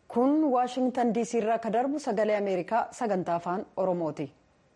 kun waashingtan diisii irraa ka darbu sagalee ameerikaa sagantaa afaan oromooti.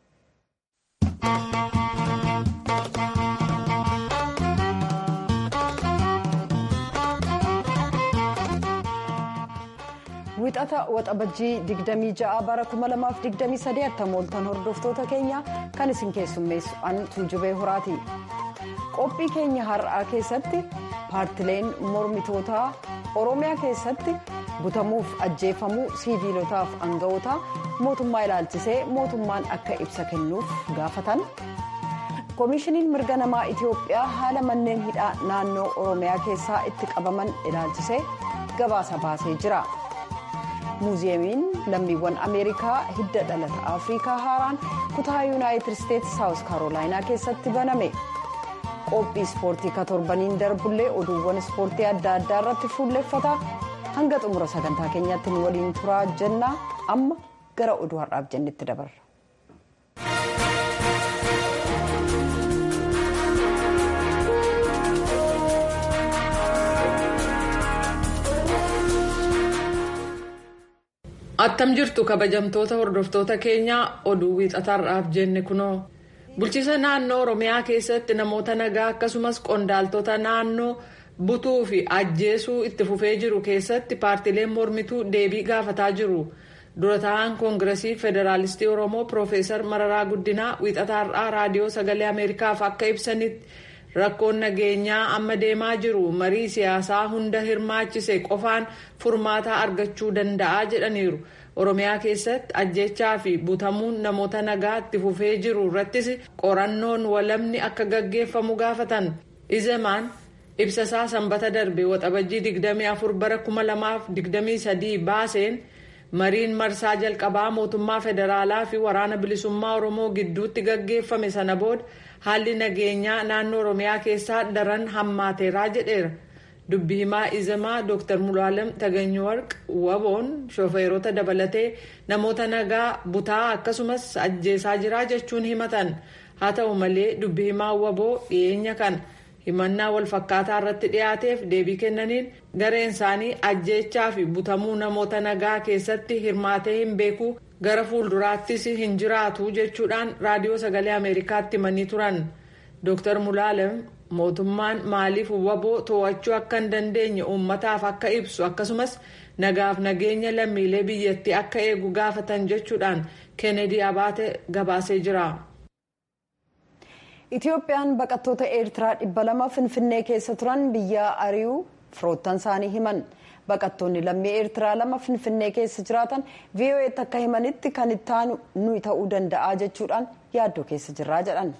wixata waxabajjii 26 bara 2023 attamooltan hordoftoota keenya kan isin keessummeessu an tuujubee horaati qophii keenya har'aa keessatti paartileen mormitootaa oromiyaa keessatti butamuuf ajjeefamuu siiviilotaaf aanga'ootaa mootummaa ilaalchisee mootummaan akka ibsa kennuuf gaafatan koomishiniin mirga namaa itiyoophiyaa haala manneen hidhaa naannoo oromiyaa keessaa itti qabaman ilaalchisee gabaasa baasee jira. muuziyeemiin lammiiwwan ameerikaa hidda dhalata afrikaa haaraan kutaa yuunaayitid isteetsi saawus kaarolaayinaa keessatti baname qophii ispoortii ka torbaniin darbullee oduuwwan ispoortii adda addaa irratti fuulleffata hanga xumura sagantaa keenyaatti nu waliin turaa jennaa amma gara oduu har'aaf jennetti dabarra. attam jirtu kabajamtoota hordoftoota keenyaa oduu wiixataarraaf jenne kunoo bulchiisa naannoo oromiyaa keessatti namoota nagaa akkasumas qondaaltota naannoo butuu fi ajjeesuu itti fufee jiru keessatti paartileen mormituu deebii gaafataa jiru dura ta'an koongiresii federaalistii oromoo piroofeesar mararaa guddinaa wiixataarraa raadiyoo sagalee ameerikaaf akka ibsanitti rakkoon nageenyaa amma deemaa jiru marii siyaasaa hunda hirmaachise qofaan furmaata argachuu danda'a jedhaniiru oromiyaa keessatti ajjechaa fi butamuun namoota nagaa itti fufee jiru irrattis qorannoon walamni akka gaggeeffamu gaafatan izemaan ibsasaa sanbata darbe waxabajjii 24 bara 2023 baaseen mariin marsaa jalqabaa mootummaa federaalaa fi waraana bilisummaa oromoo gidduutti gaggeeffame sana booda haalli nageenyaa naannoo oromiyaa keessaa daran hammaateeraa jedheera dubbi himaa izemaa dr mulaalam taganyuwarq waboon shofeerota dabalatee namoota nagaa butaa akkasumas ajjeesaa jiraa jechuun himatan haa ta'u malee dubbi himaa waboo dhiyeenya kan himannaa walfakkaataa irratti dhiyaateef deebii kennaniin gareen isaanii ajjeechaa fi butamuu namoota nagaa keessatti hirmaatee hin beeku gara fuulduraattis hin jiraatu jechuudhaan raadiyoo sagalee ameerikaatti himanii turan dr mulaalam mootummaan maaliif waboo to'achuu akka hin dandeenye uummataaf akka ibsu akkasumas nagaaf nageenya lammiilee biyyattii akka eegu gaafatan jechuudhaan keenedii abaate gabaasee jira. itiyoophiyaan baqattoota eertiraa dhibba lama finfinnee keessa turan biyya ari'uu firoottan isaanii himan baqattoonni lammii eertiraa lama finfinnee keessa jiraatan vo'eetti akka himanitti kan ittaanu nuyi ta'uu danda'a jechuudhaan yaaddoo keessa jirraa jedhan.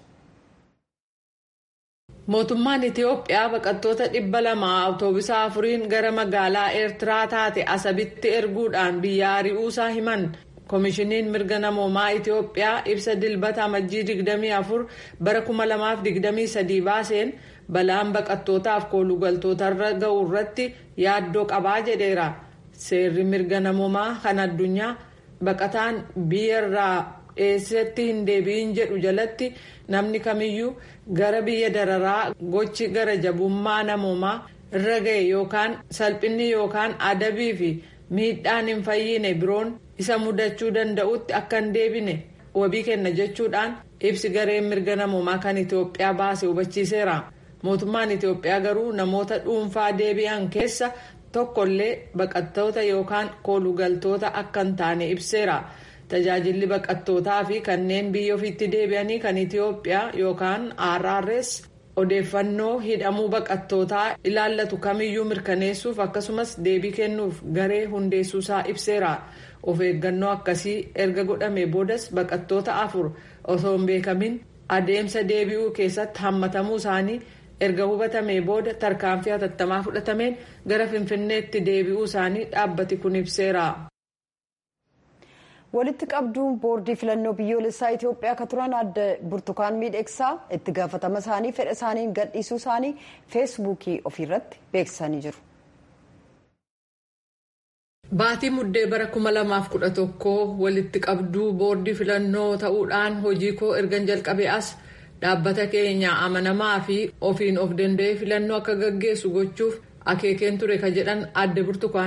mootummaan itiyoophiyaa baqattoota dhibba lama awutoobisa afuriin gara magaalaa eertiraa taate asabitti erguudhaan biyya ari'uusaa himan. koomishiniin mirga namoomaa itiyoophiyaa ibsa dilbata amajjii 24 bara 2023 baaseen balaan baqattootaaf koolugaltootarra ga'u irratti yaaddoo qabaa jedheera seerri mirga namoomaa kan addunyaa baqataan biyyarraa dheessetti hin deebi'in jedhu jalatti namni kamiyyuu gara biyya dararaa gochi gara jabummaa namoomaa irra ga'e yookaan salphinni yookaan adabii fi miidhaan hin fayyine biroon isa mudachuu danda'utti akka hin deebine wabii kenna jechuudhaan ibsi gareen mirga namoomaa kan itiyoophiyaa baase hubachiiseera mootummaan itiyoophiyaa garuu namoota dhuunfaa deebi'an keessa tokkollee baqattoota yookaan koolugaltoota akka hin taane ibseera tajaajilli baqattootaa fi kanneen biyya ofiitti deebi'anii kan itiyoophiyaa yookaan rrs odeeffannoo hidhamuu baqattootaa ilaallatu kamiyyuu mirkaneessuuf akkasumas deebii kennuuf garee hundeessuusaa ibseera. of eeggannoo akkasii erga godhame boodas baqattoota afur osoo hin beekamin adeemsa deebi'uu keessatti hammatamuu isaanii erga hubatamee booda tarkaanfii hatattamaa fudhatameen gara finfinneetti deebi'uu isaanii dhaabbati kun ibseera. walitti qabduun boordii filannoo biyyoolessaa itiyoophiyaa akka turan adda burtukaan miidhegsaa itti gaafatama isaanii fedha isaaniin gadhiisuu isaanii feesbuukii ofiirratti beeksisanii jiru. Baatii muddee bara 2011 walitti qabduu boordii filannoo ta'uudhaan hojii koo ergan jalqabee as dhaabbata keenya amanamaa fi ofiin of danda'ee filannoo akka gaggeessu gochuuf akeekeen ture ka jedhan adde burtukaan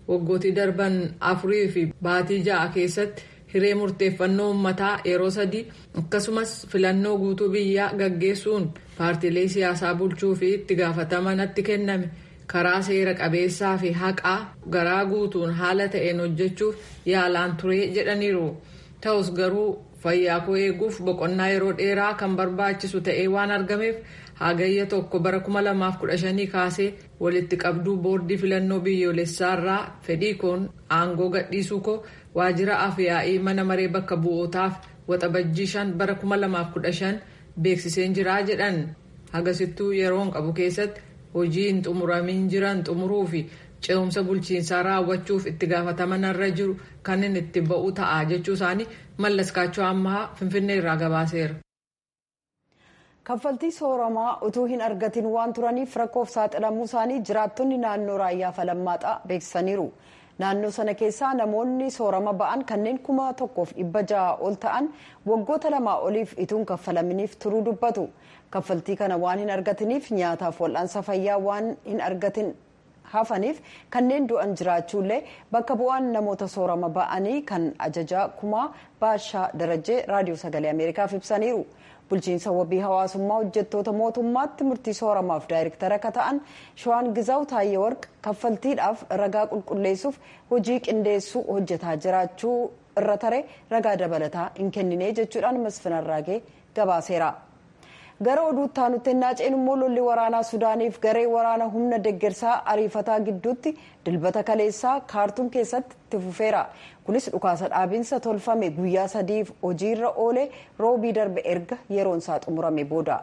waggootii darban afurii fi baatii ja'a keessatti hiree murteeffannoo uummataa yeroo sadii akkasumas filannoo guutuu biyyaa gaggeessuun paartiilee siyaasaa bulchuu fi itti gaafatama natti kenname karaa seera qabeessaa fi haqaa garaa guutuun haala ta'een hojjechuuf yaalaan turee jedhaniiru ta'us garuu fayyaa koo eeguuf boqonnaa yeroo dheeraa kan barbaachisu ta'ee waan argameef hagayya tokko bara 2015 kaasee walitti qabduu boordii filannoo biyyoolessaarraa fedhii koon aangoo gadhiisuu koo waajjira afyaa'ii mana maree bakka bu'ootaaf waxabajjii shan bara 2015 beeksiseen jiraa jedhan hagasittuu yeroon qabu keessatti hojii hin xumuramin jiran xumuruu fi ce'umsa bulchiinsaa raawwachuuf itti gaafatama narra jiru kan inni itti ba'u ta'a jechuu isaanii mallaskaachoo ammaa finfinnee irraa gabaaseera. kaffaltii sooramaa utuu hin argatin waan turaniif rakkoof saaxilamuu isaanii jiraattonni naannoo raayyaa falammaadhaa beeksisaniiru naannoo sana keessaa namoonni soorama ba'an kanneen kuma tokkoof dhibba ja'a ol ta'an waggoota lamaa oliif ituun kaffalaminiif turuu dubbatu kaffaltii kana waan hin argatiniif nyaataaf wal'aansa fayyaa waan hin argatin hafaniif kanneen du'an jiraachuullee bakka bu'aan namoota soorama ba'anii kan ajajaa kumaa baashaa darajee raadiyoo sagalee ameerikaaf ibsaniiru. bulchiinsa wabii hawaasummaa hojjettoota mootummaatti murtii sooramaaf daayirektara akka ta'an shawaan gizaaw taayyee warq kaffaltiidhaaf ragaa qulqulleessuuf hojii qindeessuu hojjetaa jiraachuu irra tare ragaa dabalataa hin kennine jechuudhaan masfinarraagee gabaaseera. gara oduutti aanutti naaceen immoo lolli waraanaa sudaaniif garee waraana humna deggersaa ariifataa gidduutti dilbata kaleessaa kaartuum keessatti itti fufeera kunis dhukaasa dhaabiinsa tolfame guyyaa sadiif hojiirra oole roobii darbe erga yeroon isaa xumurame booda.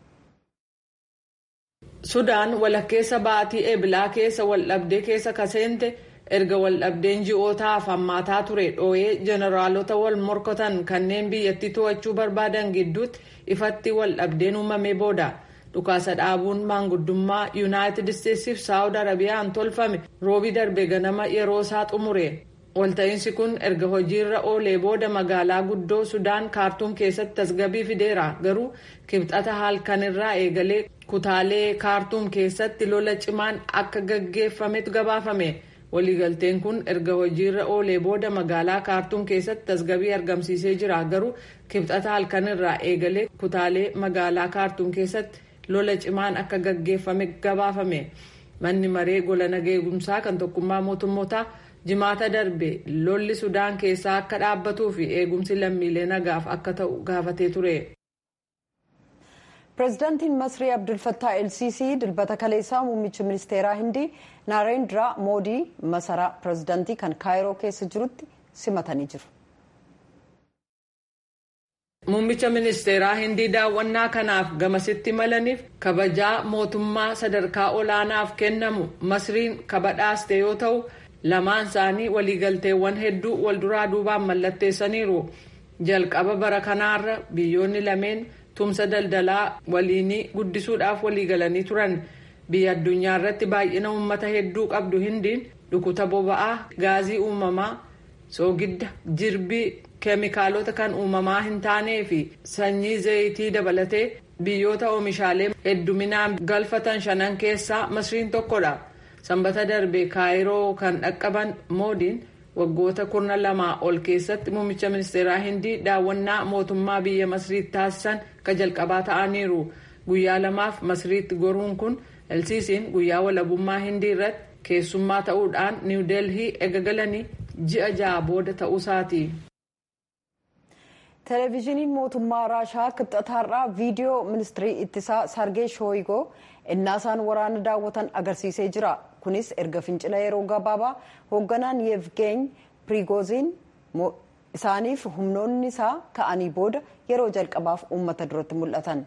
sudaan walakkeessa baatii eebilaa keessa waldhabdee keessa kaseente erga waldhabdeen ji'ootaaf hammaataa ture dhooyee jeneraalota wal morkatan kanneen biyyattii to'achuu barbaadan gidduutti ifatti waldhabdeen uumamee booda dhukaasa dhaabuun maanguddummaa yuunaayitid isteetsiif saawud arabiyaan tolfame roobii darbe ganama yeroo isaa xumure walta'iinsi kun erga hojiirra oolee booda magaalaa guddoo sudaan kaartuum keessatti tasgabbii fideera garuu kibxata halkanirraa eegalee kutaalee kaartuum keessatti lola cimaan akka gaggeeffametu gabaafame. waliigalteen kun erga hojiirra oolee booda magaalaa kaartuum keessatti tasgabbii argamsiisee jira garuu kibxata halkanirraa eegalee kutaalee magaalaa kaartuum keessatti lola cimaan akka gaggeeffame gabaafame manni maree gola nageegumsaa kan tokkummaa mootummootaa jimaata darbe lolli sudaan keessaa akka dhaabbatuu fi eegumsi lammiilee nagaaf akka ta'u gaafatee ture. pireezidaantiin masrii abdulfattaa elsisii dilbata kaleessaa muummicha ministeeraa hindii naarendiraa moodii masaraa pireezidaantii kan kaayiroo keessa jirutti simatanii jiru. muummicha ministeeraa hindii daawwannaa kanaaf gamasitti malaniif kabajaa mootummaa sadarkaa olaanaaf kennamu masriin kabadhaaste yoo ta'u lamaan isaanii waliigalteewwan hedduu walduraa duubaan mallatteessaniiru jalqaba bara kanaarra biyyoonni lameen. tumsa daldalaa waliinii guddisuudhaaf waliigalanii turan biyya addunyaa irratti baay'ina uummata hedduu qabdu hindiin dhukuta boba'aa gaazii uumamaa soogidda jirbii keemikaalota kan uumamaa hin taanee fi sanyii zayitii dabalatee biyyoota oomishaalee hedduminaan galfatan shanan keessaa masriin tokkodha sanbata darbe kaayiroo kan dhaqqaban moodiin waggoota kurna lamaa ol keessatti muummicha ministeeraa hindii daawwannaa mootummaa biyya masriitti taasisan ka jalqabaa ta'aniiru guyyaa lamaaf masriitti goruun kun elsiisiin guyyaa walabummaa hindii irratti keessummaa ta'uudhaan niw deelhii eegalanii ji'a ja'a booda ta'uusaati. televezyiiniin mootummaa raashaa kibxataarraa viidiyoo ministirii ittisaa sargee shooyigoo innaasaan waraana daawwatan agarsiisee jira kunis erga fincila yeroo gabaabaa hoogganaan yevgeeny pirigoziin isaaniif humnoonni isaa ka'anii booda yeroo jalqabaaf uummata duratti mul'atan.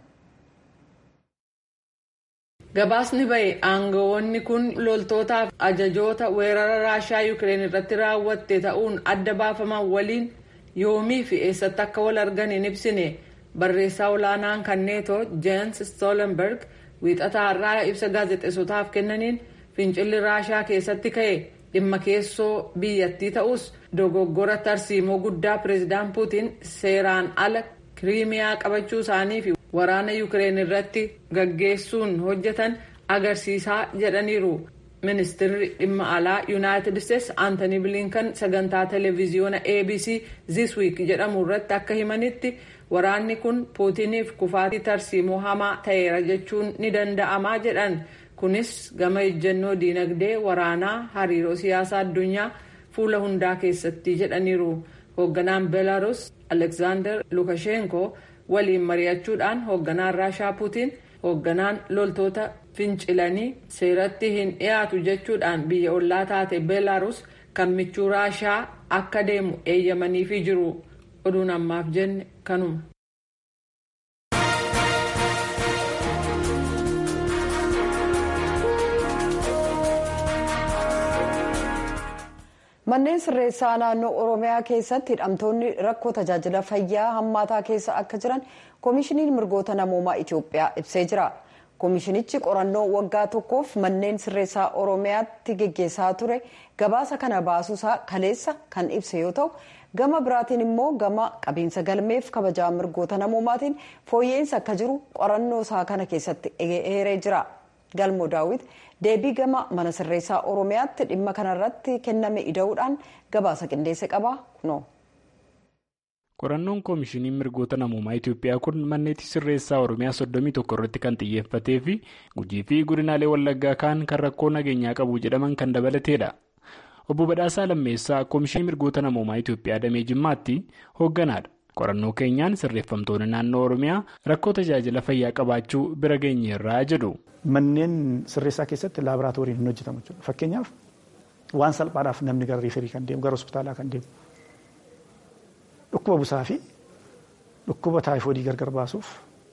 gabaasni bahe aangawoonni kun loltootaaf ajajoota weerara raashaa yuukireen irratti raawwatte ta'uun adda baafaman waliin yoomii fi eessatti akka wal argan hin ibsine barreessaa olaanaan kan neetoo jeens stoolenberg wiixataa har'aa ibsa gaazexeessotaaf kennaniin fincilli raashaa keessatti ka'e dhimma keessoo biyyattii ta'us dogoggora tarsiimoo guddaa pireezidaan puutiin seeraan ala kiriimiyaa qabachuu isaanii fi waraana yuukireen irratti gaggeessuun hojjetan agarsiisaa jedhaniiru ministeerri dhimma alaa yuunaayitid isteetsi aantanii bilinkan sagantaa televiziyoona abc this week jedhamu irratti akka himanitti waraanni kun puutiniif kufaatii tarsiimoo hamaa ta'eera jechuun ni danda'amaa jedhan kunis gama ejjennoo diinagdee waraanaa hariiroo siyaasaa addunyaa fuula hundaa keessatti jedhaniiru hoogganaan beelaarus aleksaandar lukashenko waliin mari'achuudhaan hoogganaan raashaa puutiin hoogganaan loltoota fincilanii seeratti hin dhiyaatu jechuudhaan biyya ollaa taate beelaarus kan michuu raashaa akka deemu eeyyamaniifii jiru oduun ammaaf jenne kanuma. manneen sirreessaa naannoo oromiyaa keessatti hidhamtoonni rakkoo tajaajila fayyaa hammaataa keessa akka jiran koomishiniin mirgoota namoomaa itiyoophiyaa ibsee jira koomishinichi qorannoo waggaa tokkoof manneen sirreessaa oromiyaatti geggeessaa ture gabaasa kana baasuusaa kaleessa kan ibse yoo ta'u gama biraatiin immoo gama qabiinsa galmeef kabajaa mirgoota namoomaatiin fooyya'insa akka jiru qorannoo isaa kana keessatti eeree jira galmoo daawwit deebii gama mana sirreessaa oromiyaatti dhimma kanarratti kenname ida'uudhaan gabaasa qindeesse qaba kunoo. qorannoon koomishinii mirgoota namoomaa itiyoophiyaa kun manneetii sirreessaa oromiyaa soddomii tokko irratti kan xiyyeeffatee fi gujii fi godinaalee wallaggaa kaan kan rakkoo nageenyaa qabu jedhaman kan dabalateedha obbo badhaasaa lammeessaa koomishinii mirgoota namoomaa itiyoophiyaa damee jimmaatti hoogganaadha qorannoo keenyaan sirreeffamtoonni naannoo oromiyaa rakkoo tajaajila fayyaa qabaachuu bira geenyeerraa jedhu. Manneen sirreessaa keessatti laaboraatooriin hin hojjetamu jechuudha. Fakkeenyaaf waan salphaadhaaf namni gara riiferii kan deemu gara hospitaalaa kan deemu dhukkuba busaa fi dhukkuba taayifoodii gargar baasuuf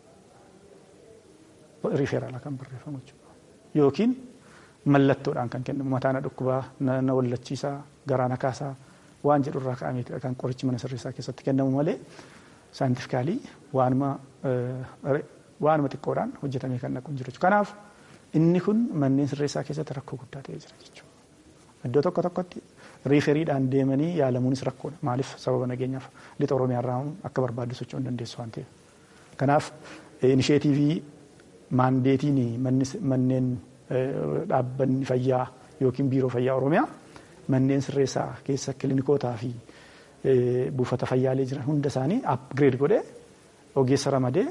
riiferaalaa kan barreeffamu jechuudha. Yookiin mallattoodhaan kan kennamu mataana dhukkubaa na wallachiisaa garaa na kaasaa waan jedhurraa ka'ameetidha kan qorichi mana sirreessaa keessatti kennamu malee saayintifikaalii waanuma waanuma xiqqoodhaan hojjetamee kan naqu hin jiru kanaaf inni kun manneen sirreessaa keessatti rakkoo guddaa ta'ee jira jechuudha. Iddoo tokko tokkotti riiferiidhaan deemanii yaalamuunis rakkoodha. Maaliif sababa nageenyaaf lixa Oromiyaarraa akka barbaaddu socho'uu hin dandeessu waan ta'eef. Kanaaf inisheetiivii maandeetiin manneen dhaabbanni fayyaa yookiin biiroo fayyaa Oromiyaa manneen sirreessaa keessa kilinikootaa fi buufata fayyaalee jiran hunda isaanii apgireed godhee ogeessa ramadee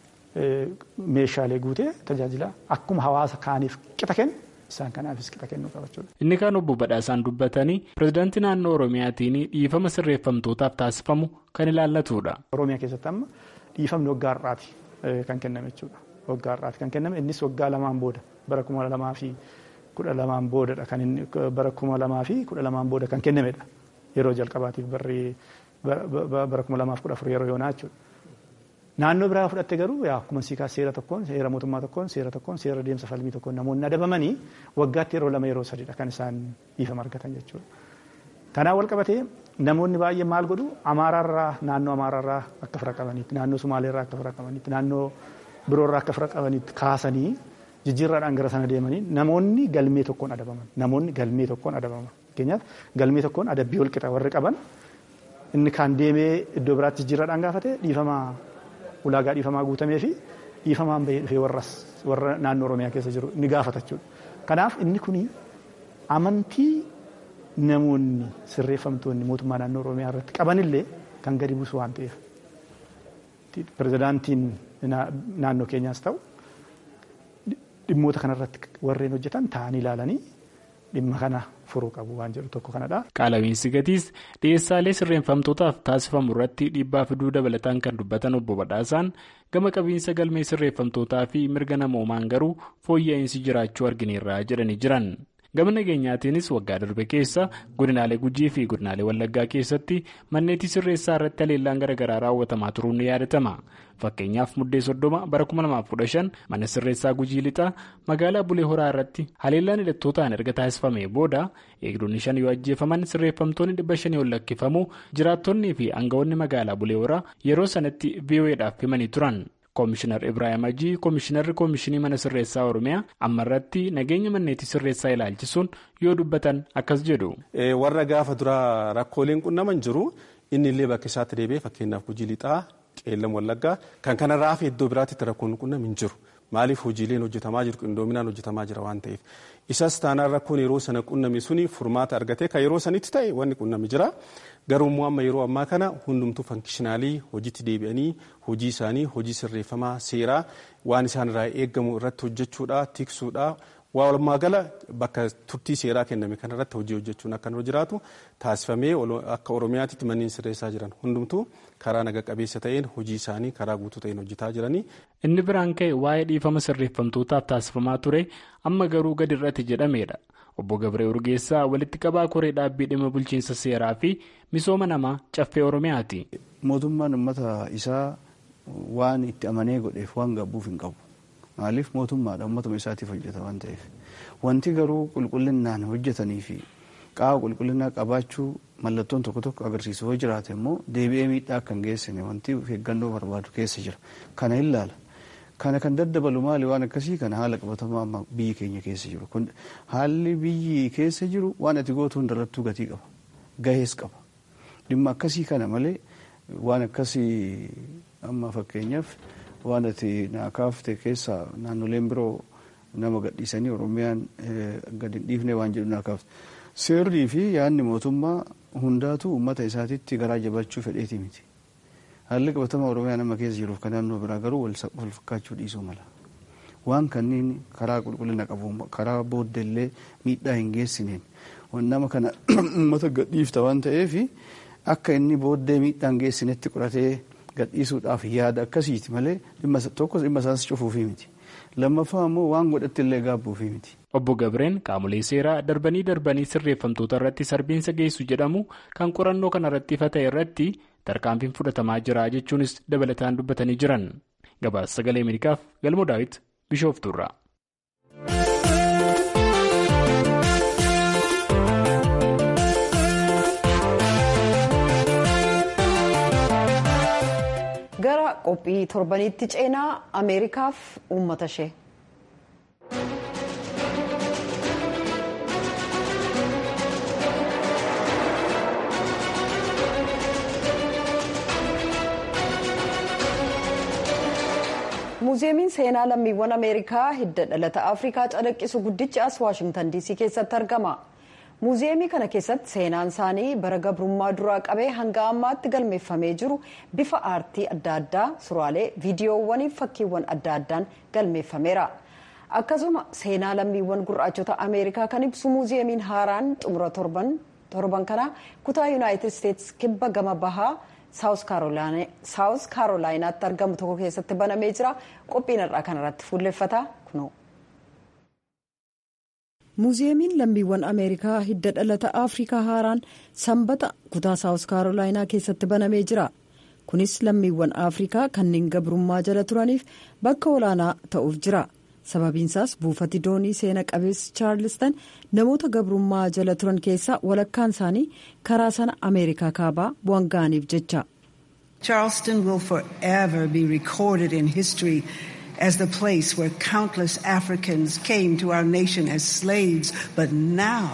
meeshaalee guutee tajaajila akkuma hawaasa kaaniif qixa kennu isaan kanaafis qixa kennuu qabachuudha. Inni kaan obbo Badhaasaan dubbatanii pirezidaantii naannoo Oromiyaatiin dhiifama sirreeffamtootaaf taasifamu kan ilaallatudha. Oromiyaa keessatti amma dhiifamni waggaa har'aati kan kenname jechuudha. Waggaa har'aati kan kenname innis waggaa lamaan booda bara kuma lamaa fi kudha lamaan boodadha kan inni bara kuma lamaa fi kudha lamaan booda kan kennamedha. Yeroo jalqabaatiif barri bara kuma lamaaf kudha afur yeroo yoonaa jechuudha. Naannoo biraa fudhatte garuu akkuma siikaa seera tokkoon seera mootummaa tokkoon seera tokkoon seera deemsa falmii tokkoon namoonni adabamanii waggaatti yeroo lama yeroo sadiidha kan isaan dhiifama argatan jechuudha. Kanaan wal qabatee namoonni baay'een maal godhu amaaraarraa naannoo amaaraarraa akka fira qabaniitti naannoo sumaaleerraa akka fira qabaniitti naannoo biroorraa akka fira qabaniitti kaasanii jijjiirraadhaan gara sana deemanii namoonni galmee tokkoon adabaman namoonni galmee tokkoon adabaman fakkeenyaaf galmee tokkoon adabbii wal qixa warri qaban inni kaan deemee iddoo biraatti jijjiirraadhaan gaafate dhiifama ulaagaa dhiifamaa guutamee fi dhiifamaan bahee warras warra naannoo oromiyaa keessa jiru ni gaafata jechuudha. Kanaaf inni kun amantii namoonni sirreeffamtoonni mootummaa naannoo oromiyaa irratti qabanillee kan gadi buusu waan ta'eef pirezidaantiin naannoo keenyaas ta'u dhimmoota kanarratti warreen hojjetan ta'anii ilaalanii dhimma kana furuu qabu waan jedhu tokko kanadha. Qaala'iinsi gatiis dhiyeessaalee sirreeffamtootaaf taasifamu irratti dhiibbaa fiduu dabalataan kan dubbatan obbo Badhaasaan gama qabiinsa galmee sirreeffamtootaa fi mirga namoomaan garuu fooyya'insi jiraachuu argineerra jedhanii jiran. Gama nageenyaatiinis waggaa darbe keessa godinaalee Gujii fi godinaalee Wallaggaa keessatti manneetii sirreessaa irratti haleellaan garaagaraa raawwatamaa turuun ni yaadatama. Fakkeenyaaf muddee soddoma bara 2015 mana sirreessaa Gujii lixaa magaalaa Bulee Horaa irratti haleellaan hidhattootaan erga taasifamee booda eegdonni shan yoo ajjeefaman sirreeffamtoonni dhibba shanii ol lakkifamu jiraattonnii fi aangawoonni magaalaa Bulee Horaa yeroo sanatti VOA'dhaaf himanii turan. Koomishinar Ibrahim Ajii Koomishinarri Koomishinii Mana Sirreessaa Oromiyaa amma irratti nageenya manneetii sirreessaa ilaalchisuun yoo dubbatan akkas jedhu. Warra gaafa dura rakkooleen qunnaman jiru inni illee bakka isaatti deebi'ee fakkeenyaaf Gujii Lixaa Qeellam Wallaggaa kan kanarraa fi iddoo biraatti rakkoon qunnam hin jiru. maaliif hojiileen hojjetamaa jiru qindoominaan hojjetamaa jira waan ta'eef isas taanaan rakkoon yeroo sana qunname suni furmaata argatee kan yeroo sanitti ta'e wanni qunname jira garuu immoo amma yeroo ammaa kana hundumtuu fankishinaalii hojiitti deebi'anii hojii isaanii hojii sirreeffamaa seeraa waan isaan irraa eegamu irratti hojjechuudha tiksuudha walumaa gala bakka turtii seeraa kenname kanarratti hojii hojjechuun akka nurra jiraatu taasifamee akka oromiyaatti manneen sirreessaa jiran hundumtuu karaa naga qabeessa ta'een hojii isaanii karaa guutuu ta'een hojjetaa jiranii. Inni biraan ka'e waa'ee dhiifama sirreeffamtootaaf taasifamaa ture amma garuu gadi irratti jedhameedha. Obbo Gabree Urgeessaa walitti qabaa koree dhaabbii dhimma bulchiinsa seeraa fi misooma namaa caffee Oromiyaati. Mootummaan uummata isaa waan itti amanee godheef waan gabbuuf hin qabu. Maaliif mootummaadha uummatuma isaatiif hojjeta waan ta'eef. Wanti garuu qulqullinaan hojjetanii fi qaama qulqullinaa qabaachuu mallattoon tokko tokko agarsiisu yoo jiraate immoo deebi'ee miidhaa akka hin geessine wanti of eeggannoo barbaadu keessa jira. Kana ilaala. Kana kan daddabalu maali waan akkasii kana haala qabatamaa amma biyyi keenya keessa jiru. Kun haalli biyyi keessa jiru waan ati gootu hundarrattuu gatii qaba. Gahees qaba. Dhimma akkasii kana malee waan akkasii amma fakkeenyaaf waan ati naa kaafte keessaa naannoleen biroo nama gadhiisanii Oromiyaan gadi hin dhiifne waan jedhu naa kaafte. Seerrii fi yaadni mootummaa hundaatu uummata isaatitti garaa jabachuu fedheeti miti. Haalli qabatama Oromiyaa nama keessa jiruuf kan naannoo biraa garuu wal fakkaachuu dhiisuu mala. Waan kanneen karaa qulqullina qabu karaa booddeellee miidhaa hin geessineen nama kana uummata gadhiifta waan ta'eef akka inni booddee miidhaa hin geessinetti qoratee gadhiisuudhaaf yaada akkasiiti malee tokko dhimma isaas cufuufii miti. Lammaffaa immoo waan godhatti illee gaabbuufii miti. Obbo Gabreen qaamolee seeraa darbanii darbanii sirreeffamtoota irratti sarbiinsa geessu jedhamu kan qorannoo kana irratti ifa ta'e irratti tarkaanfiin fudhatamaa jira jechuunis dabalataan dubbatanii jiran. Gabaasa sagalee Ameerikaaf galmoo daawit Bishooftuurraa. gara qophii torbaniitti ceenaa ameerikaaf uummata ishee. muuziyeemiin seenaa lammiiwwan ameerikaa hidda dhalata afrikaa calaqqisu guddichi as waashingtan diisii keessatti argama. muuziyeemii kana keessatti seenaan isaanii bara gabrummaa duraa qabee hanga ammaatti galmeeffamee jiru bifa aartii adda addaa suuraalee viidiyoowwanii fi fakkiiwwan adda addaan galmeeffameera akkasuma seenaa lammiiwwan gurraachota ameerikaa kan ibsu muuziyeemiin haaraan xumura torban kana kutaa yuunaayitid isteetsi kibba gama bahaa saawus kaarolaayinaatti argamu tokko keessatti banamee jira qophiin har'aa kanarratti fuulleffata kunoo. muuziyeemiin lammiiwwan ameerikaa hidda dhalata afrikaa haaraan sanbata kutaa saawus kaarolaayinaa keessatti banamee jira kunis lammiiwwan afrikaa kanneen gabrummaa jala turaniif bakka olaanaa ta'uuf jira sababiinsaas buufati doonii seena qabeessi chaarlistan namoota gabrummaa jala turan keessaa walakkaan isaanii karaa sana ameerikaa kaabaa bu'an ga'aniif jecha. Charleston will forever be recorded in history. as the place where countless Africans came to our nation as slaves, but now.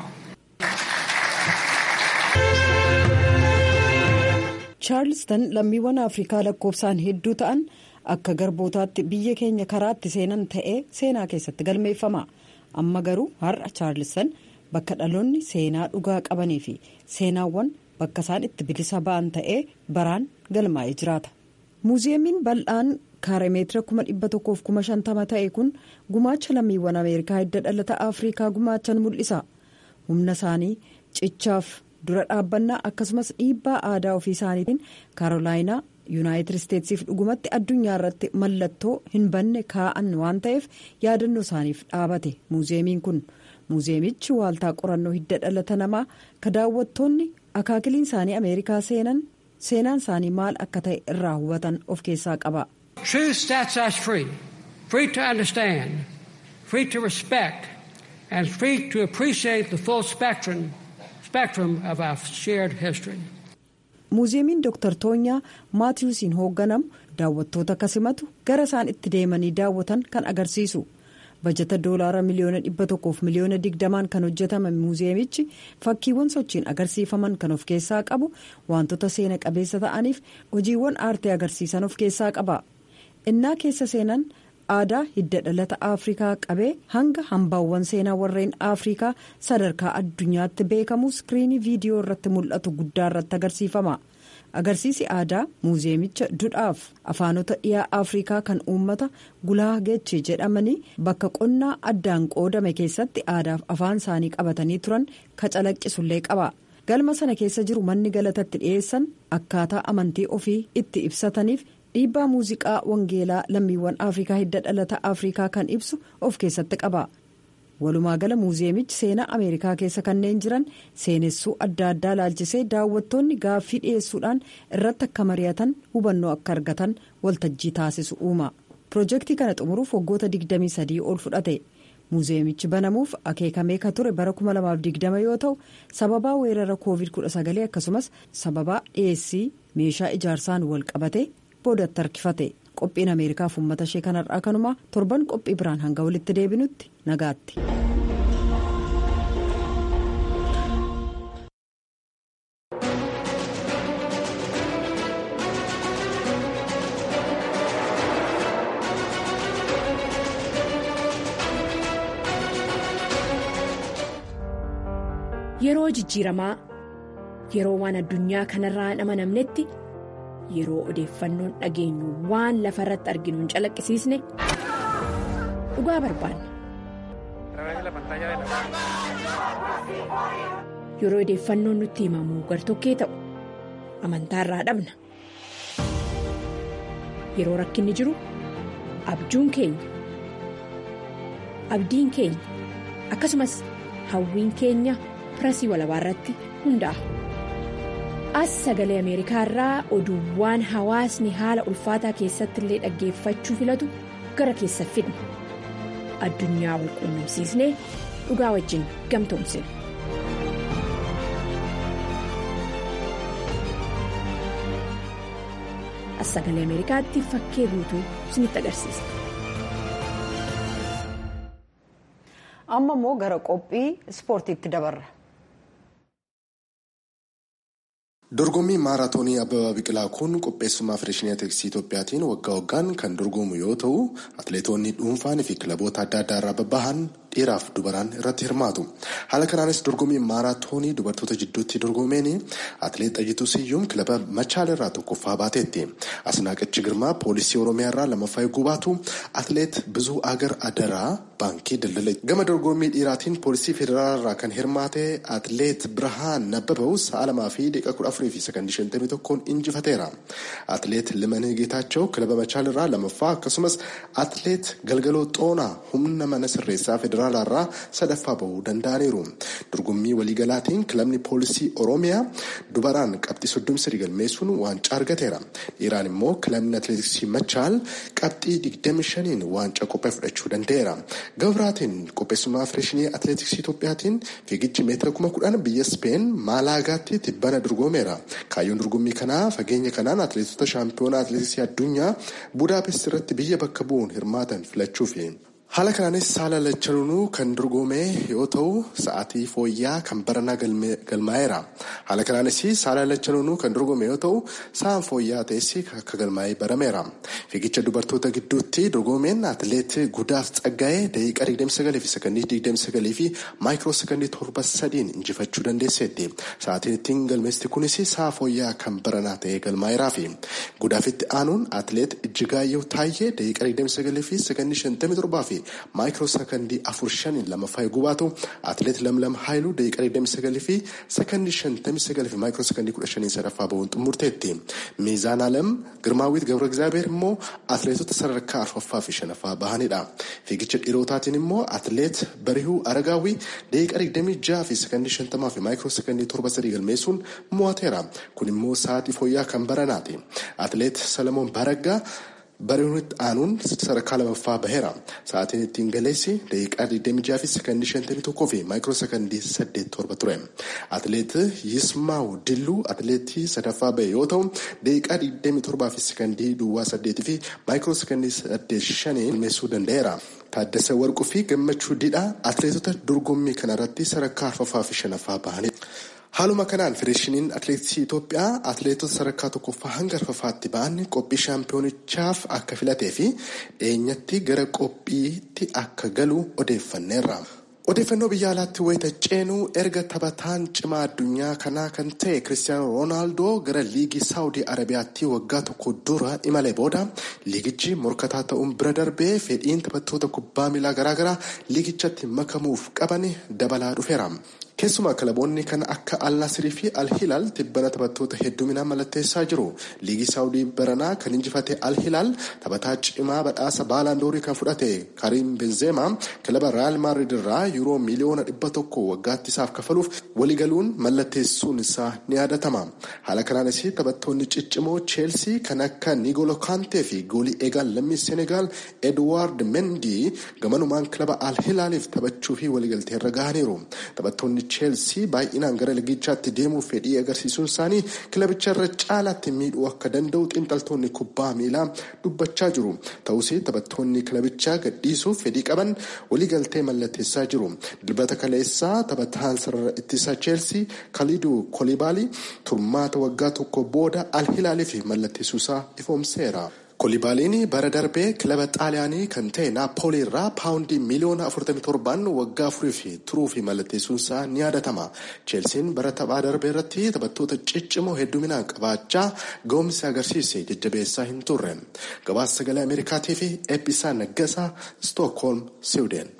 chaarlistan lammiiwwan afrikaa lakkoofsaan hedduu ta'an akka garbootaatti biyya keenya karaatti seenan ta'ee seenaa keessatti galmeeffama amma garuu har'a chaarlistan bakka dhaloonni seenaa dhugaa qabanii fi seenaawwan bakka isaan itti bilisa ba'an ta'ee baraan galmaa'ee jiraata muuziyeemiin bal'aan. kaaree meetira kuma dhibba tokkoof kuma shantama ta'e kun gumaacha lammiiwwan ameerikaa hidda dhalata afrikaa gumaachan mul'isa humna isaanii cichaaf dura dhaabbannaa akkasumas dhiibbaa aadaa ofii isaaniitiin kaarolaayinaa yuunaayitid isteetsiif dhugumatti addunyaa irratti mallattoo hin banne kaa'an waan ta'eef yaadannoo isaaniif dhaabate muuziyeemiin kun muuziyeemichi waaltaa qorannoo hidda dhalata namaa ka daawwattoonni akaakiliin isaanii ameerikaa seenan seenaan isaanii maal akka ta'e irraa hubatan of keessaa qaba. Truth sets us free, free to understand, free to respect, and free to appreciate the full spectrum, spectrum of our shared history. muuziyeemiin dooktar toonyaa maatiyuusiin hoogganamu daawwattoota kasimatu gara isaan itti deemanii daawwatan kan agarsiisu bajata doolaara miliyoona dhibba tokkoof miliyoona digdamaan kan hojjetame muuziyeemichi fakkiiwwan sochiin agarsiifaman kan of keessaa qabu wantoota seena qabeessa ta'aniif hojiiwwan aartee agarsiisan of keessaa qaba innaa keessa seenan aadaa hidda dhalata afrikaa qabee hanga hambaawwan seenaa warreen afrikaa sadarkaa addunyaatti beekamu iskiriinii viidiyoo irratti mul'atu guddaa irratti agarsiifama agarsiisi aadaa muuziyeemicha dudhaaf afaanota dhiyaa afrikaa kan uummata gulaagechi jedhamanii bakka qonnaa addaan qoodame keessatti aadaaf afaan isaanii qabatanii turan ka calaqqisullee qaba. galma sana keessa jiru manni galatatti dhiyeessan akkaataa amantii ofii itti ibsataniif dhiibbaa muuziqaa wangeelaa lammiiwwan afrikaa hidda dhalata afrikaa kan ibsu of keessatti qaba walumaa gala muuziyeemichi seenaa ameerikaa keessa kanneen jiran seenessuu adda addaa laalchisee daawwattoonni gaaffii dhiyeessuudhaan irratti akka mari'atan hubannoo akka argatan waltajjii taasisu uuma piroojeektii kana xumuruuf waggoota 23 ol fudhate. muuziyeemichi banamuuf akeekamee ka ture bara 2020 yoo ta'u sababaa weerara covid 19 akkasumas sababaa dhiyeessii meeshaa ijaarsaan wal qabate boodatti harkifate qophiin ameerikaaf uummata ishee kanarraa kanumaa torban qophii biraan hanga walitti deebinutti nagaatti. Yeroo jijjiiramaa yeroo waan addunyaa kanarraa hin amanamnetti yeroo odeeffannoon dhageenyu waan lafa irratti arginu hin calaqqisiisne dhugaa barbaanna. Yeroo odeeffannoon nutti himamu gartokkee ta'u amantaarraa dhabna. Yeroo rakkinni jiru abjuun keenya abdiin keenya akkasumas hawwiin keenya. pirasii walabaa irratti hundaa'a. As sagalee Ameerikaa irraa oduuwwan hawaasni haala ulfaataa keessatti illee dhaggeeffachuu filatu gara keessa fidna. Addunyaa wal quunnamsiisnee dhugaa wajjin gamtoomsina. As sagalee Ameerikaatti fakkee guutuu isinitti agarsiisa. Amma immoo gara qophii ispoortiitti dabarra. Dorgommii maaraatoonii Abbabaa Biqilaa kun qopheessummaa Federeeshinii Atileetiksii Itoophiyaatiin waggaa waggaan kan dorgomu yoo ta'u, atileetonni dhuunfaan fi kilaboota adda addaa irraa babbahan dhiiraaf dubaraan irratti hirmaatu. Haala kanaanis dorgommii maaraatoonii dubartoota jidduutti dorgomeen atileet Xayyituu Siyyuum kilaba Machaal irraa tokkoffaa baateetti. Asnaaqichi Girmaa poolisii Oromiyaa irraa lammaffaa eeguu baatu atileet Bizuu Agar Adaraa baankii daldala. Gama dorgommii dhiiraatiin poolisii federaalaa irraa kan hirmaate atileet Birhaan Nabbabaw sa'a lamaa fi daqiiqaa kudha afurii fi sakandii shantamii tokkoon injifateera. Atileet Limanee Geetaachoo kilaba Machaal irraa lammaffaa akkasumas atileet Galgaloo Xoonaa humna mana sirreessaa federaalaa irraa sadaffaa bahuu danda'aniiru. Dorgommii waliigalaatiin kilabni poolisii Oromiyaa dubaraan qabxii soddomii sadii galmeessuun waancaa argateera. Dhiiraan immoo kilabni atileetiksii Machaal qabxii digdami shaniin waancaa qophee fudhachuu danda'eera. Gabraatiin qopheessummaa Federeeshinii Atileetiksii Itoophiyaatiin fiigichi meetira kuma kudhan biyya Speen Maalaagaatti tibbana dorgomeera. Kaayyoon dorgommii kanaa fageenya kanaan atileetota shaampiyoonaa atileetiksii addunyaa Budaapest irratti biyya bakka bu'uun hirmaatan filachuufi. Haala kanaanis saala lachanuu kan dorgome yoo ta'u sa'aatii fooyyaa kan baranaa galmaa'eera. Haala kanaanis saala lachanuu kan dorgome yoo ta'u sa'aan fooyyaa ta'es akka galmaa'ee barameera. Fiigicha dubartoota gidduutti dorgomeen atileet Gudaaf Tsaggaa'ee daqiiqaa 29 fi sakandii 29 fi maayikiroo sakandii 7 injifachuu dandeesseetti. Sa'aatiin ittiin galmeesti kunis sa'a fooyyaa kan baranaa ta'ee galmaa'eeraa fi Gudaafitti aanuun atileet Ijjigaayyoo Taayyee daqiiqaa 29 fi sakandii 57 fi maayikiroo sakandii afur shaniin lammaffaa eeguu baatu atileet lamlam haayiluu daqiiqaa 29 fi sakandii 59 fi maayikiroo sakandii 15 sadaffaa bahuun xumurteetti. Miizaan alam girmaawwiit gabra egzaabeer immoo atileetota sadarkaa arfaffaa fi shanaffaa bahanidha. Fiigicha dhiirotaatiin immoo atileet barihuu aragaawwii daqiiqaa 26 fi sakandii 50 fi maayikiroo sakandii 7 galmeessuun mo'ateera. Kun immoo sa'aatii fooyyaa kan baranaati. Atileet Salamoon Baraggaa bari'uunitti aanuun sadarkaa lamaffaa baheera. Sa'aatiin ittiin galeessi daqiiqaa 26 fi sakandii 51 fi maayikiroo sakandii 87 ture. Atileet Yismaaw Dilluu atileetii sadaffaa bahe yoo ta'u daqiiqaa 27 fi sakandii duwwaa 8 fi maayikiroo sakandii 85 galmeessuu danda'eera. Taaddasa Warquu fi Gammachuu Didhaa atileetota dorgommii kanarratti sadarkaa arfaffaa fi shanaffaa bahanidha. Haaluma kanaan federeeshiniin atileetiksii Itoophiyaa atileetota sadarkaa tokkoffaa hanga arfaffaatti ba'an qophii shaampiyoonichaaf akka filatee fi dhiyeenyatti gara qophiitti akka galu odeeffanneerra. Odeeffannoo biyya alaatti wayita ceenuu erga taphataan cimaa addunyaa kanaa kan ta'e Kiristiyaanoo Roonaaldoo gara liigii Saawudii Arabiyaatti waggaa tokko dura imalee booda liigichi morkataa ta'uun bira darbee fedhiin taphattoota kubbaa miilaa garaagaraa liigichatti makamuuf qaban dabalaa dhufeera. Keessumaa kilaboonni kan akka Al-Nasirii fi Al-Hilaal tibbana taphattoota hedduminaan mallatteessaa jiru. Liigii Saawudii baranaa kan injifate Al-Hilaal taphataa cimaa badhaasa baalaandoorii kan fudhate Karim Benzema kilaba Real Madrid irraa yuuroo miliyoona dhibba tokko waggaatti isaaf kafaluuf waliigaluun mallatteessuun isaa ni yaadatama. Haala kanaanis taphattoonni ciccimoo Cheelsii kan akka Nigolo Kante fi goolii eegaan lammii Senegaal Edward Mendy gamanumaan kilaba Al-Hilaaliif taphachuu fi waliigalteerra gahaniiru. Taphattoonni cheelsii baay'inaan gara liigichaatti deemuuf fedhii agarsiisuun isaanii kilabicha irra caalaatti miidhuu akka danda'u xiinxaltoonni kubbaa miilaa dubbachaa jiru ta'us taphattoonni kilabichaa gadhiisuuf fedhii qaban waliigaltee mallatteessaa jiru dilbata kaleessaa taphataan sarara ittisa cheelsii kaliduu kolibaalii turmaata waggaa tokko booda alhilaaliif mallatteessuusaa ifoomseera. Kolibaaliin bara darbee kilaba xaaliyaanii kan ta'e naappoolii irraa paawundii miliyoona 47 waggaa afuriif turuu fi mallatteessuunsaa ni yaadatama. Cheelsiin bara taphaa darbee irratti taphattoota ciccimoo hedduminaan qabaachaa ga'umsi agarsiise jajjabeessaa hin turre. Gabaasa sagalee Ameerikaatii fi Eebbisaa Naggasaa Stookholm, Siwuuden.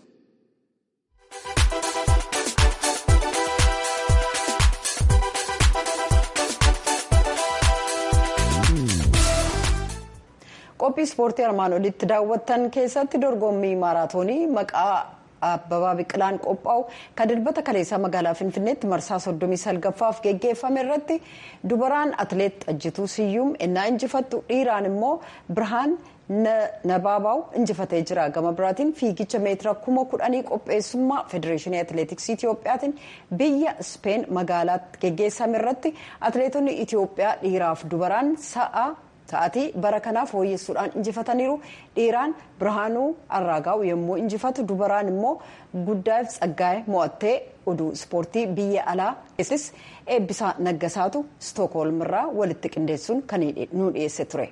qophii ispoortii armaan olitti daawwattan keessatti dorgommii maaraatoonii maqaa abbabaa biqilaan qophaa'u kan dilbata kaleessaa magaalaa finfinneetti marsaa soddomii salgaffaaf geggeeffame irratti dubaraan atileet xajjituu siyyuum innaa injifattu dhiiraan immoo birhaan nabaabaa'u injifatee jira gama biraatiin fiigicha meetira kuma kudhanii qopheessummaa federeeshinii atileetiksii itiyoophiyaatiin biyya ispeen magaalaatti geggeessame irratti atileetonni itiyoophiyaa dhiiraaf dubaraan sa'a Sa'aatii bara kanaaf fooyyessuudhaan injifataniiru dhiiraan birhaanuu arraagaa'u yommuu injifatu dubaraan immoo guddaaf tsaggaa'ee mo'attee oduu ispoortii biyya alaa keessis eebbisaa naggasaatu istookholm irraa walitti qindeessuun kan nu dhiyeesse ture.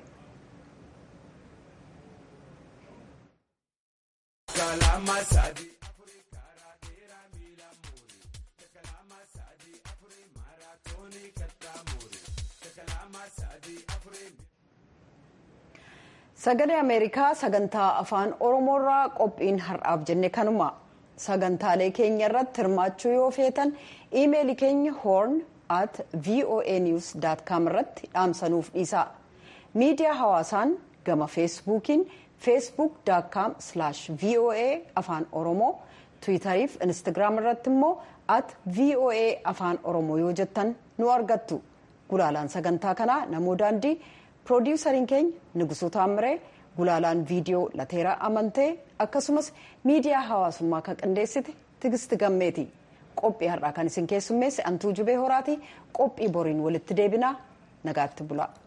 sagalee ameerikaa sagantaa afaan oromoorraa qophiin har'aaf jenne kanuma sagantaalee keenya irratti hirmaachuu yoo feetan iimeelii keenya hoorn at voa news com irratti dhaamsanuuf dhiisaa miidiyaa hawaasaan gama feesbuukiin feesbuuk com voa afaan oromoo tiwitariif instagiraam irratti immoo at voa afaan oromoo yoo jettan nu argattu gulaalaan sagantaa kanaa namoo daandii. piroodiwusariin keenya nugusuu taammiree gulaalaan viidiyoo lateeraa amantee akkasumas miidiyaa hawaasummaa kan qindeessite tigisti gammeeti qophii har'aa kan isin keessummeesse antuu jubee horaati qophii boriin walitti deebinaa nagaatti bulaa.